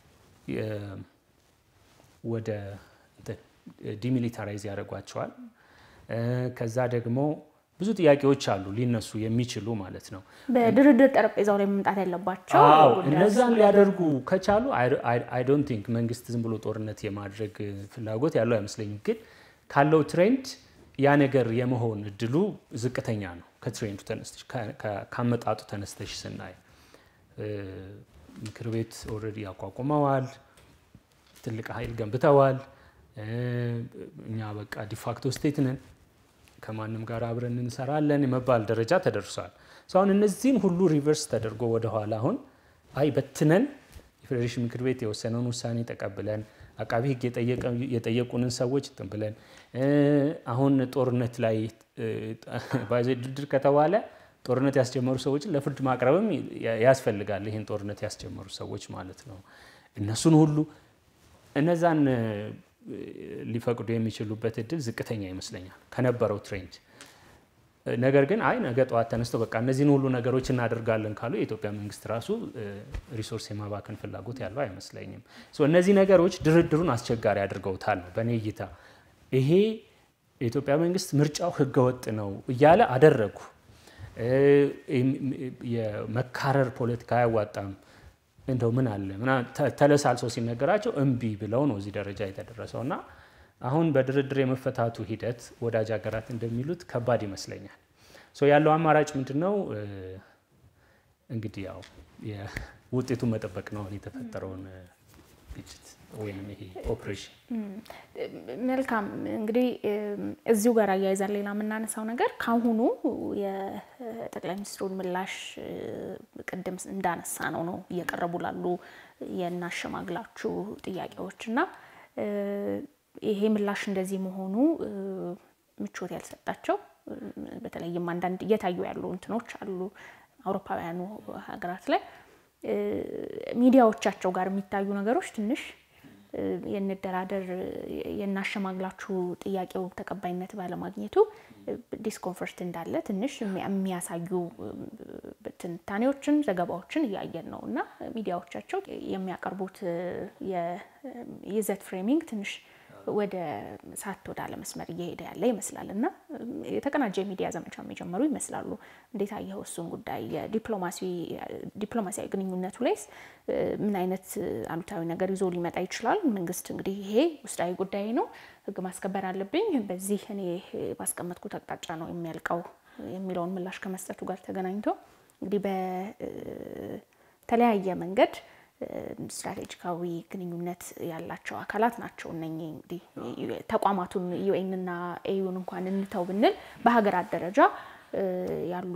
ወደ ዲሚሊታራይዝ ያደርጓቸዋል። ከዛ ደግሞ ብዙ ጥያቄዎች አሉ ሊነሱ የሚችሉ ማለት ነው። በድርድር ጠረጴዛው ላይ መምጣት ያለባቸው እነዛን ሊያደርጉ ከቻሉ አይ ዶንት ቲንክ መንግስት ዝም ብሎ ጦርነት የማድረግ ፍላጎት ያለው አይመስለኝም። ግን ካለው ትሬንድ ያ ነገር የመሆን እድሉ ዝቅተኛ ነው። ከትሬንዱ ተነስተሽ ካመጣጡ ተነስተሽ ስናይ ምክር ቤት ኦልሬዲ ያቋቁመዋል፣ ትልቅ ኃይል ገንብተዋል። እኛ በቃ ዲፋክቶ ስቴት ነን ከማንም ጋር አብረን እንሰራለን የመባል ደረጃ ተደርሷል። አሁን እነዚህን ሁሉ ሪቨርስ ተደርጎ ወደኋላ አሁን አይ በትነን የፌዴሬሽን ምክር ቤት የወሰነውን ውሳኔ ተቀብለን አቃቢ ሕግ የጠየቁንን ሰዎች እንትን ብለን አሁን ጦርነት ላይ ባዜ ድርድር ከተባለ ጦርነት ያስጀመሩ ሰዎችን ለፍርድ ማቅረብም ያስፈልጋል። ይህን ጦርነት ያስጀመሩ ሰዎች ማለት ነው። እነሱን ሁሉ እነዛን ሊፈቅዱ የሚችሉበት እድል ዝቅተኛ ይመስለኛል ከነበረው ትሬንድ። ነገር ግን አይ ነገ ጠዋት ተነስተው በቃ እነዚህን ሁሉ ነገሮች እናደርጋለን ካሉ የኢትዮጵያ መንግስት ራሱ ሪሶርስ የማባከን ፍላጎት ያለው አይመስለኝም። እነዚህ ነገሮች ድርድሩን አስቸጋሪ አድርገውታል ነው በእኔ እይታ። ይሄ የኢትዮጵያ መንግስት ምርጫው ህገወጥ ነው እያለ አደረጉ። የመካረር ፖለቲካ አያዋጣም እንደው ምን አለ ተለሳልሰው ሲነገራቸው እምቢ ብለው ነው እዚህ ደረጃ የተደረሰው እና አሁን በድርድር የመፈታቱ ሂደት ወዳጅ ሀገራት እንደሚሉት ከባድ ይመስለኛል። ያለው አማራጭ ምንድን ነው? እንግዲህ ያው ውጤቱን መጠበቅ ነው የተፈጠረውን ግጭት ወይም ይሄ ኦፕሬሽን። መልካም እንግዲህ እዚሁ ጋር አያይዛን ሌላ የምናነሳው ነገር ካሁኑ የጠቅላይ ሚኒስትሩን ምላሽ ቅድም እንዳነሳ ነው ነው እየቀረቡ ላሉ የናሸማግላችሁ ጥያቄዎች እና ይሄ ምላሽ እንደዚህ መሆኑ ምቾት ያልሰጣቸው በተለይም አንዳንድ እየታዩ ያሉ እንትኖች አሉ አውሮፓውያኑ ሀገራት ላይ ሚዲያዎቻቸው ጋር የሚታዩ ነገሮች ትንሽ የንደራደር የናሸማግላችሁ ጥያቄው ተቀባይነት ባለማግኘቱ ዲስኮንፈርት እንዳለ ትንሽ የሚያሳዩ ትንታኔዎችን፣ ዘገባዎችን እያየን ነው እና ሚዲያዎቻቸው የሚያቀርቡት የይዘት ፍሬሚንግ ትንሽ ወደ ሳት ወደ አለመስመር እየሄደ ያለ ይመስላል እና የተቀናጀ የሚዲያ ዘመቻ የሚጀምሩ ይመስላሉ። እንዴት አየኸው እሱን ጉዳይ? የዲፕሎማሲያዊ ግንኙነቱ ላይስ ምን አይነት አሉታዊ ነገር ይዞ ሊመጣ ይችላል? መንግስት እንግዲህ ይሄ ውስጣዊ ጉዳይ ነው፣ ህግ ማስከበር አለብኝ፣ በዚህ እኔ ባስቀመጥኩት አቅጣጫ ነው የሚያልቀው የሚለውን ምላሽ ከመስጠቱ ጋር ተገናኝቶ እንግዲህ በተለያየ መንገድ ስትራቴጂካዊ ግንኙነት ያላቸው አካላት ናቸው። እነኚህ እንግዲህ ተቋማቱን ዩኤንና ኤዩን እንኳን እንተው ብንል በሀገራት ደረጃ ያሉ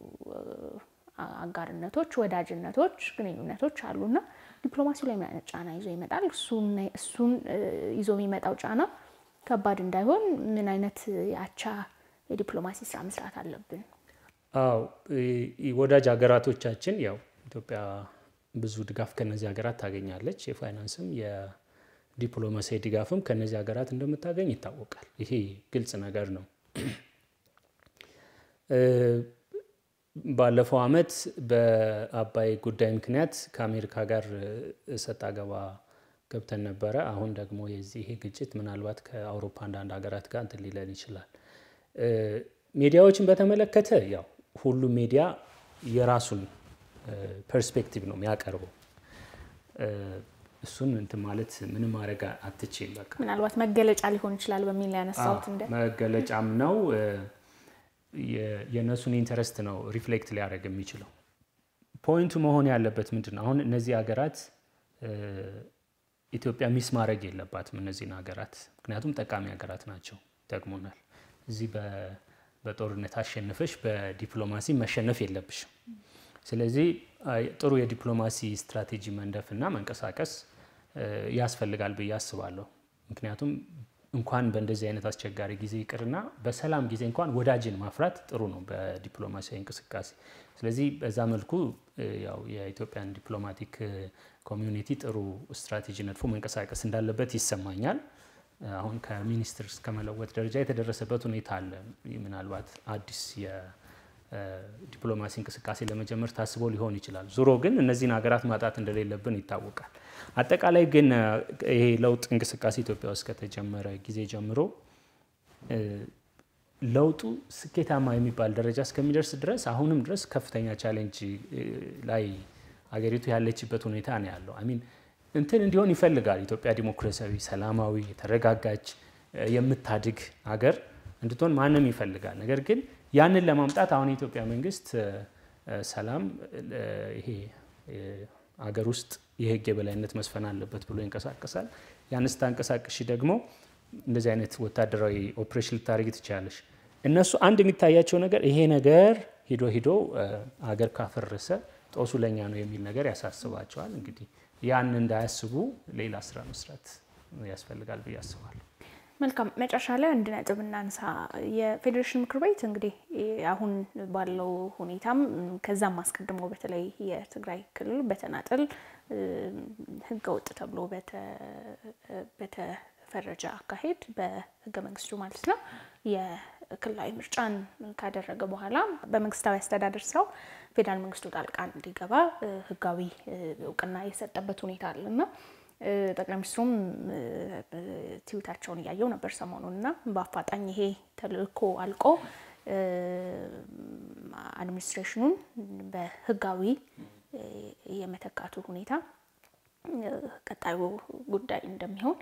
አጋርነቶች፣ ወዳጅነቶች፣ ግንኙነቶች አሉና ዲፕሎማሲው ላይ ምን አይነት ጫና ይዞ ይመጣል? እሱን ይዞ የሚመጣው ጫና ከባድ እንዳይሆን ምን አይነት የአቻ የዲፕሎማሲ ስራ መስራት አለብን? አዎ ወዳጅ ሀገራቶቻችን ያው ኢትዮጵያ ብዙ ድጋፍ ከነዚህ ሀገራት ታገኛለች። የፋይናንስም የዲፕሎማሲያዊ ድጋፍም ከነዚህ ሀገራት እንደምታገኝ ይታወቃል። ይሄ ግልጽ ነገር ነው። ባለፈው ዓመት በአባይ ጉዳይ ምክንያት ከአሜሪካ ጋር እሰጥ አገባ ገብተን ነበረ። አሁን ደግሞ የዚህ ይሄ ግጭት ምናልባት ከአውሮፓ አንዳንድ ሀገራት ጋር እንትን ሊለን ይችላል። ሚዲያዎችን በተመለከተ ያው ሁሉም ሚዲያ የራሱን ፐርስፔክቲቭ ነው የሚያቀርበው። እሱን እንትን ማለት ምንም ማድረግ አትችል። በቃ ምናልባት መገለጫ ሊሆን ይችላል በሚል ያነሳሁት እንደ መገለጫም ነው የእነሱን ኢንተረስት ነው ሪፍሌክት ሊያደርግ የሚችለው። ፖይንቱ መሆን ያለበት ምንድን ነው? አሁን እነዚህ ሀገራት ኢትዮጵያ ሚስ ማድረግ የለባትም እነዚህን ሀገራት፣ ምክንያቱም ጠቃሚ ሀገራት ናቸው፣ ይጠቅሙናል። እዚህ በጦርነት አሸንፈሽ በዲፕሎማሲ መሸነፍ የለብሽም። ስለዚህ ጥሩ የዲፕሎማሲ ስትራቴጂ መንደፍና መንቀሳቀስ ያስፈልጋል ብዬ አስባለሁ። ምክንያቱም እንኳን በእንደዚህ አይነት አስቸጋሪ ጊዜ ይቅርና በሰላም ጊዜ እንኳን ወዳጅን ማፍራት ጥሩ ነው በዲፕሎማሲያዊ እንቅስቃሴ። ስለዚህ በዛ መልኩ ያው የኢትዮጵያን ዲፕሎማቲክ ኮሚዩኒቲ ጥሩ ስትራቴጂ ነድፎ መንቀሳቀስ እንዳለበት ይሰማኛል። አሁን ከሚኒስትር እስከ መለወጥ ደረጃ የተደረሰበት ሁኔታ አለ። ምናልባት አዲስ የዲፕሎማሲ እንቅስቃሴ ለመጀመር ታስቦ ሊሆን ይችላል። ዙሮ ግን እነዚህን ሀገራት ማጣት እንደሌለብን ይታወቃል። አጠቃላይ ግን ይሄ ለውጥ እንቅስቃሴ ኢትዮጵያ ውስጥ ከተጀመረ ጊዜ ጀምሮ ለውጡ ስኬታማ የሚባል ደረጃ እስከሚደርስ ድረስ አሁንም ድረስ ከፍተኛ ቻሌንጅ ላይ አገሪቱ ያለችበት ሁኔታ ነው ያለው። አሚን እንትን እንዲሆን ይፈልጋል። ኢትዮጵያ ዲሞክራሲያዊ፣ ሰላማዊ፣ የተረጋጋች የምታድግ ሀገር እንድትሆን ማንም ይፈልጋል። ነገር ግን ያንን ለማምጣት አሁን የኢትዮጵያ መንግስት ሰላም ይሄ አገር ውስጥ የህግ የበላይነት መስፈን አለበት ብሎ ይንቀሳቀሳል። ያን ስታንቀሳቅሽ ደግሞ እንደዚህ አይነት ወታደራዊ ኦፕሬሽን ልታደርግ ትችላለሽ። እነሱ አንድ የሚታያቸው ነገር ይሄ ነገር ሂዶ ሂዶ አገር ካፈረሰ ጦሱ ለኛ ነው የሚል ነገር ያሳስባቸዋል። እንግዲህ ያን እንዳያስቡ ሌላ ስራ መስራት ያስፈልጋል ብዬ አስባለሁ። መልካም መጨረሻ ላይ አንድ ነጥብ እናንሳ። የፌዴሬሽን ምክር ቤት እንግዲህ አሁን ባለው ሁኔታም ከዛም አስቀድሞ በተለይ የትግራይ ክልል በተናጠል ህገወጥ ተብሎ በተፈረጀ አካሄድ በህገ መንግስቱ ማለት ነው የክልላዊ ምርጫን ካደረገ በኋላ በመንግስታዊ አስተዳደር ስራው ፌዴራል መንግስቱ ጣልቃ እንዲገባ ህጋዊ እውቅና የሰጠበት ሁኔታ አለ እና ጠቅላይ ሚኒስትሩም ትዊታቸውን እያየው ነበር ሰሞኑን እና በአፋጣኝ ይሄ ተልእኮ አልቆ አድሚኒስትሬሽኑን በህጋዊ የመተካቱ ሁኔታ ቀጣዩ ጉዳይ እንደሚሆን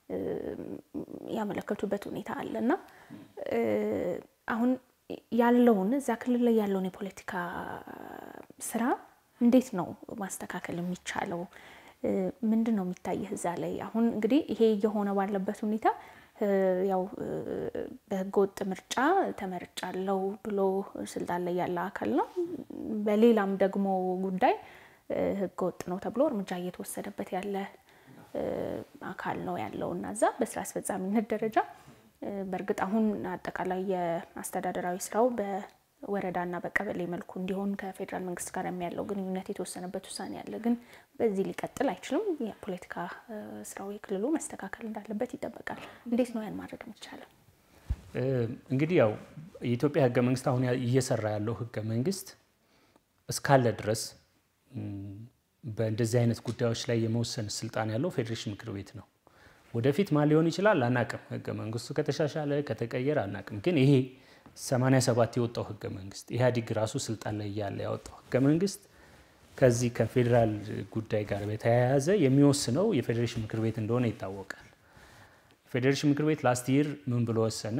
ያመለከቱበት ሁኔታ አለ እና አሁን ያለውን እዛ ክልል ላይ ያለውን የፖለቲካ ስራ እንዴት ነው ማስተካከል የሚቻለው? ምንድን ነው የሚታየህ እዛ ላይ? አሁን እንግዲህ ይሄ እየሆነ ባለበት ሁኔታ ያው በህገወጥ ምርጫ ተመርጫለው ብሎ ስልጣን ላይ ያለ አካል ነው። በሌላም ደግሞ ጉዳይ ህገወጥ ነው ተብሎ እርምጃ እየተወሰደበት ያለ አካል ነው ያለው እና እዛ በስራ አስፈጻሚነት ደረጃ በእርግጥ አሁን አጠቃላይ የአስተዳደራዊ ስራው በወረዳና በቀበሌ መልኩ እንዲሆን ከፌዴራል መንግስት ጋር የሚያለው ግንኙነት የተወሰነበት ውሳኔ አለ። ግን በዚህ ሊቀጥል አይችልም። የፖለቲካ ስራው የክልሉ መስተካከል እንዳለበት ይጠበቃል። እንዴት ነው ያን ማድረግ የሚቻለው? እንግዲህ ያው የኢትዮጵያ ህገ መንግስት አሁን እየሰራ ያለው ህገ መንግስት እስካለ ድረስ በእንደዚህ አይነት ጉዳዮች ላይ የመወሰን ስልጣን ያለው ፌዴሬሽን ምክር ቤት ነው። ወደፊት ማን ሊሆን ይችላል አናቅም። ህገ መንግስቱ ከተሻሻለ ከተቀየረ አናቅም። ግን ይሄ 87 የወጣው ህገ መንግስት ኢህአዴግ ራሱ ስልጣን ላይ እያለ ያወጣው ህገ መንግስት ከዚህ ከፌዴራል ጉዳይ ጋር በተያያዘ የሚወስነው የፌዴሬሽን ምክር ቤት እንደሆነ ይታወቃል። የፌዴሬሽን ምክር ቤት ላስት ይር ምን ብሎ ወሰነ?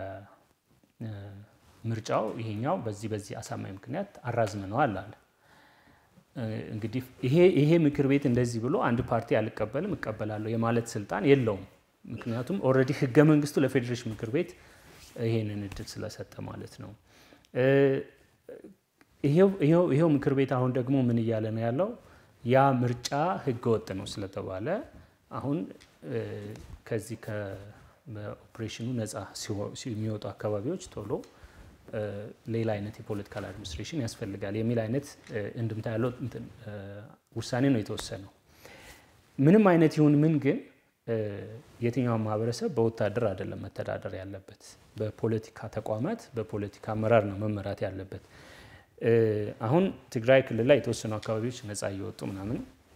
ምርጫው ይሄኛው በዚህ በዚህ አሳማኝ ምክንያት አራዝመነዋል አለ። እንግዲህ ይሄ ምክር ቤት እንደዚህ ብሎ አንድ ፓርቲ አልቀበልም እቀበላለሁ የማለት ስልጣን የለውም። ምክንያቱም ኦልሬዲ ህገ መንግስቱ ለፌዴሬሽን ምክር ቤት ይሄንን እድል ስለሰጠ ማለት ነው። ይሄው ምክር ቤት አሁን ደግሞ ምን እያለ ነው ያለው? ያ ምርጫ ህገ ወጥ ነው ስለተባለ አሁን ከዚህ በኦፕሬሽኑ ነፃ የሚወጡ አካባቢዎች ቶሎ ሌላ አይነት የፖለቲካል አድሚኒስትሬሽን ያስፈልጋል የሚል አይነት እንድምታ ያለው ውሳኔ ነው የተወሰነው። ምንም አይነት ይሁን ምን ግን የትኛውን ማህበረሰብ በወታደር አይደለም መተዳደር ያለበት፣ በፖለቲካ ተቋማት በፖለቲካ አመራር ነው መመራት ያለበት። አሁን ትግራይ ክልል ላይ የተወሰኑ አካባቢዎች ነፃ እየወጡ ምናምን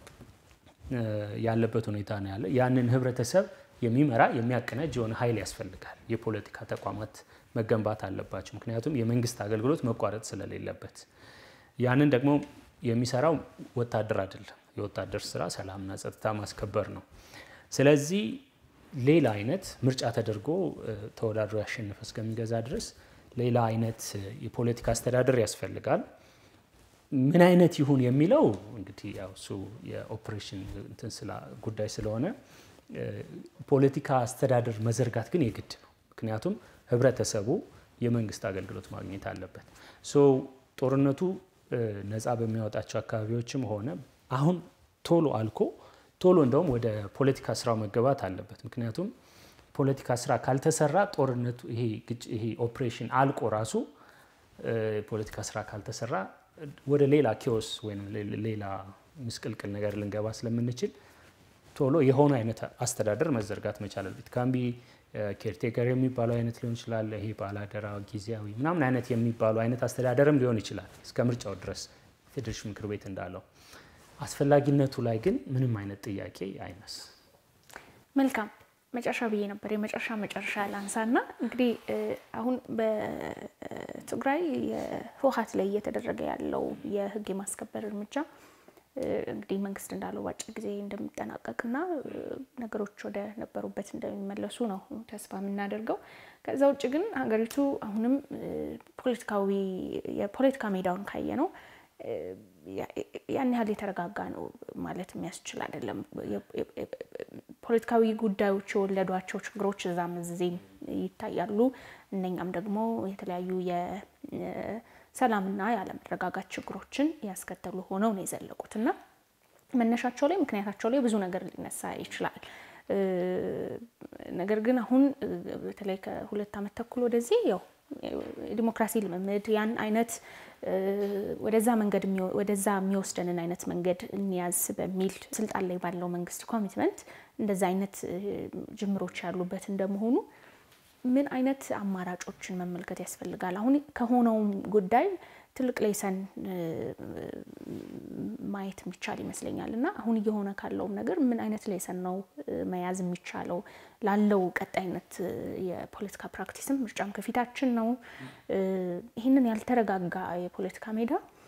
ያለበት ሁኔታ ነው ያለ። ያንን ህብረተሰብ የሚመራ የሚያቀናጅ የሆነ ኃይል ያስፈልጋል። የፖለቲካ ተቋማት መገንባት አለባቸው። ምክንያቱም የመንግስት አገልግሎት መቋረጥ ስለሌለበት ያንን ደግሞ የሚሰራው ወታደር አይደለም፣ የወታደር ስራ ሰላምና ጸጥታ ማስከበር ነው። ስለዚህ ሌላ አይነት ምርጫ ተደርጎ ተወዳድሮ ያሸነፈ እስከሚገዛ ድረስ ሌላ አይነት የፖለቲካ አስተዳደር ያስፈልጋል። ምን አይነት ይሁን የሚለው እንግዲህ ያው እሱ የኦፕሬሽን እንትን ጉዳይ ስለሆነ ፖለቲካ አስተዳደር መዘርጋት ግን የግድ ነው። ምክንያቱም ህብረተሰቡ የመንግስት አገልግሎት ማግኘት አለበት። ሶ ጦርነቱ ነፃ በሚያወጣቸው አካባቢዎችም ሆነ አሁን ቶሎ አልኮ ቶሎ እንደውም ወደ ፖለቲካ ስራው መገባት አለበት። ምክንያቱም ፖለቲካ ስራ ካልተሰራ ጦርነቱ ይሄ ኦፕሬሽን አልቆ ራሱ ፖለቲካ ስራ ካልተሰራ ወደ ሌላ ኪዮስ ወይም ሌላ ምስቅልቅል ነገር ልንገባ ስለምንችል ቶሎ የሆነ አይነት አስተዳደር መዘርጋት መቻል አለበት። ካምቢ ኬርቴከር የሚባለው አይነት ሊሆን ይችላል። ይሄ ባላደራ ጊዜያዊ ምናምን አይነት የሚባሉ አይነት አስተዳደርም ሊሆን ይችላል እስከ ምርጫው ድረስ ፌዴሬሽን ምክር ቤት እንዳለው። አስፈላጊነቱ ላይ ግን ምንም አይነት ጥያቄ አይነስ። መልካም መጨረሻ ብዬ ነበር የመጨረሻ መጨረሻ ላንሳና እንግዲህ አሁን በትግራይ የህወሓት ላይ እየተደረገ ያለው የህግ የማስከበር እርምጃ እንግዲህ መንግስት እንዳለው በአጭር ጊዜ እንደሚጠናቀቅና ነገሮች ወደ ነበሩበት እንደሚመለሱ ነው ተስፋ የምናደርገው። ከዛ ውጭ ግን ሀገሪቱ አሁንም ፖለቲካዊ የፖለቲካ ሜዳውን ካየ ነው ያን ያህል የተረጋጋ ነው ማለት የሚያስችል አይደለም። ፖለቲካዊ ጉዳዮች የወለዷቸው ችግሮች እዛም እዚህም ይታያሉ። እነኛም ደግሞ የተለያዩ የሰላምና ያለመረጋጋት ችግሮችን ያስከተሉ ሆነው ነው የዘለቁት እና መነሻቸው ላይ ምክንያታቸው ላይ ብዙ ነገር ሊነሳ ይችላል። ነገር ግን አሁን በተለይ ከሁለት ዓመት ተኩል ወደዚህ ያው ዲሞክራሲ ልምምድ ያን አይነት ወደዛ መንገድ ወደዛ የሚወስደንን አይነት መንገድ እንያዝ በሚል ስልጣን ላይ ባለው መንግስት ኮሚትመንት እንደዛ አይነት ጅምሮች ያሉበት እንደመሆኑ ምን አይነት አማራጮችን መመልከት ያስፈልጋል? አሁን ከሆነውም ጉዳይ ትልቅ ሌሰን ማየት የሚቻል ይመስለኛል እና አሁን እየሆነ ካለውም ነገር ምን አይነት ሌሰን ነው መያዝ የሚቻለው ላለው ቀጣይነት የፖለቲካ ፕራክቲስም ምርጫም ከፊታችን ነው። ይህንን ያልተረጋጋ የፖለቲካ ሜዳ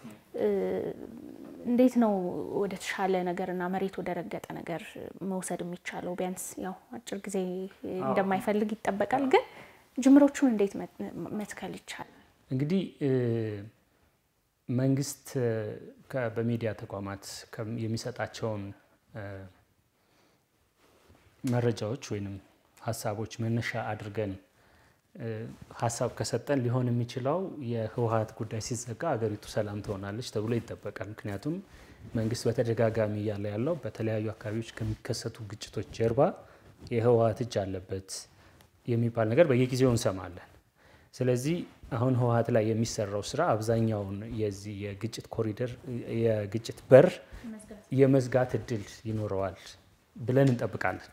እንዴት ነው ወደ ተሻለ ነገርና መሬት ወደ ረገጠ ነገር መውሰድ የሚቻለው? ቢያንስ ያው አጭር ጊዜ እንደማይፈልግ ይጠበቃል። ግን ጅምሮቹን እንዴት መትከል ይቻላል? እንግዲህ መንግስት በሚዲያ ተቋማት የሚሰጣቸውን መረጃዎች ወይም ሀሳቦች መነሻ አድርገን ሀሳብ ከሰጠን ሊሆን የሚችለው የህወሓት ጉዳይ ሲዘጋ አገሪቱ ሰላም ትሆናለች ተብሎ ይጠበቃል። ምክንያቱም መንግስት በተደጋጋሚ እያለ ያለው በተለያዩ አካባቢዎች ከሚከሰቱ ግጭቶች ጀርባ የህወሓት እጅ አለበት የሚባል ነገር በየጊዜው እንሰማለን። ስለዚህ አሁን ህወሓት ላይ የሚሰራው ስራ አብዛኛውን የዚህ የግጭት ኮሪደር የግጭት በር የመዝጋት እድል ይኖረዋል ብለን እንጠብቃለን።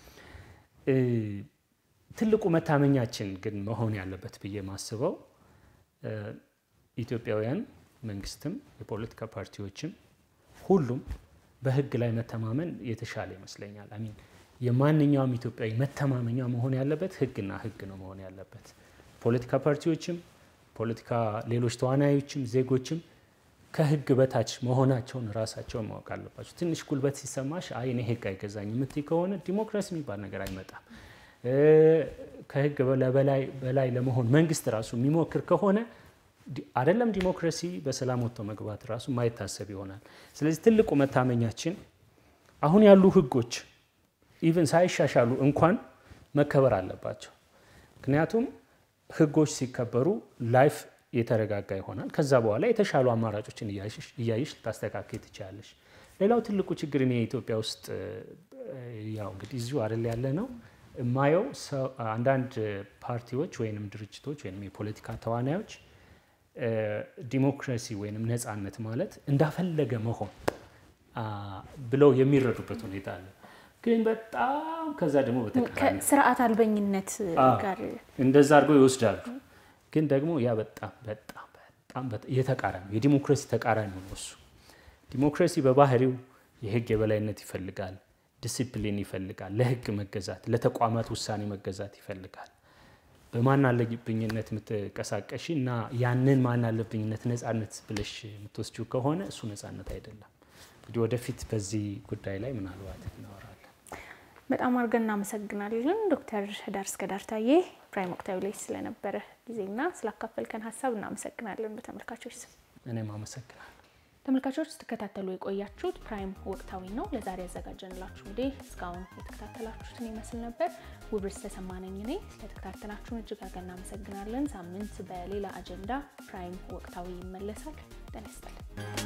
ትልቁ መታመኛችን ግን መሆን ያለበት ብዬ ማስበው ኢትዮጵያውያን መንግስትም፣ የፖለቲካ ፓርቲዎችም ሁሉም በህግ ላይ መተማመን የተሻለ ይመስለኛል። አሚን የማንኛውም ኢትዮጵያዊ መተማመኛ መሆን ያለበት ህግና ህግ ነው መሆን ያለበት። ፖለቲካ ፓርቲዎችም ፖለቲካ ሌሎች ተዋናዮችም ዜጎችም ከህግ በታች መሆናቸውን ራሳቸውን ማወቅ አለባቸው። ትንሽ ጉልበት ሲሰማሽ አይ እኔ ህግ አይገዛኝ የምትይ ከሆነ ዲሞክራሲ የሚባል ነገር አይመጣም። ከህግ በላይ ለመሆን መንግስት ራሱ የሚሞክር ከሆነ አይደለም ዲሞክራሲ በሰላም ወጥቶ መግባት ራሱ ማይታሰብ ይሆናል። ስለዚህ ትልቁ መታመኛችን አሁን ያሉ ህጎች ኢቨን ሳይሻሻሉ እንኳን መከበር አለባቸው። ምክንያቱም ህጎች ሲከበሩ ላይፍ የተረጋጋ ይሆናል። ከዛ በኋላ የተሻሉ አማራጮችን እያየሽ ልታስተካከል ትችላለሽ። ሌላው ትልቁ ችግር እኔ ኢትዮጵያ ውስጥ ያው እንግዲህ እዚሁ አይደል ያለ ነው የማየው አንዳንድ ፓርቲዎች ወይንም ድርጅቶች ወይም የፖለቲካ ተዋናዮች ዲሞክራሲ ወይንም ነፃነት ማለት እንዳፈለገ መሆን ብለው የሚረዱበት ሁኔታ አለ። ግን በጣም ከዛ ደግሞ በተቃራኒ ስርዓት አልበኝነት ጋር እንደዛ አድርገው ይወስዳሉ። ግን ደግሞ ያ በጣም በጣም በጣም የተቃራኒ የዲሞክራሲ ተቃራኒ ነው እሱ። ዲሞክራሲ በባህሪው የህግ የበላይነት ይፈልጋል፣ ዲሲፕሊን ይፈልጋል፣ ለህግ መገዛት፣ ለተቋማት ውሳኔ መገዛት ይፈልጋል። በማን አለብኝነት የምትቀሳቀሺ እና ያንን ማን አለብኝነት ነፃነት ብለሽ የምትወስጂው ከሆነ እሱ ነፃነት አይደለም። እንግዲህ ወደፊት በዚህ ጉዳይ ላይ ምናልባት እናወራለን። በጣም አድርገን እናመሰግናለን ዶክተር ዳር እስከ ዳር ታዬ ፕራይም ወቅታዊ ላይ ስለነበረ ጊዜና ስላካፈልከን ሀሳብ እናመሰግናለን በተመልካቾች ስም። እኔም አመሰግናለሁ። ተመልካቾች ስትከታተሉ የቆያችሁት ፕራይም ወቅታዊ ነው። ለዛሬ ያዘጋጀንላችሁ እንግዲህ እስካሁን የተከታተላችሁትን ይመስል ነበር። ውብርስ ተሰማነኝ ነኝ። ስለተከታተላችሁን እጅግ አድርገን እናመሰግናለን። ሳምንት በሌላ አጀንዳ ፕራይም ወቅታዊ ይመለሳል። ጤና ይስጥልን።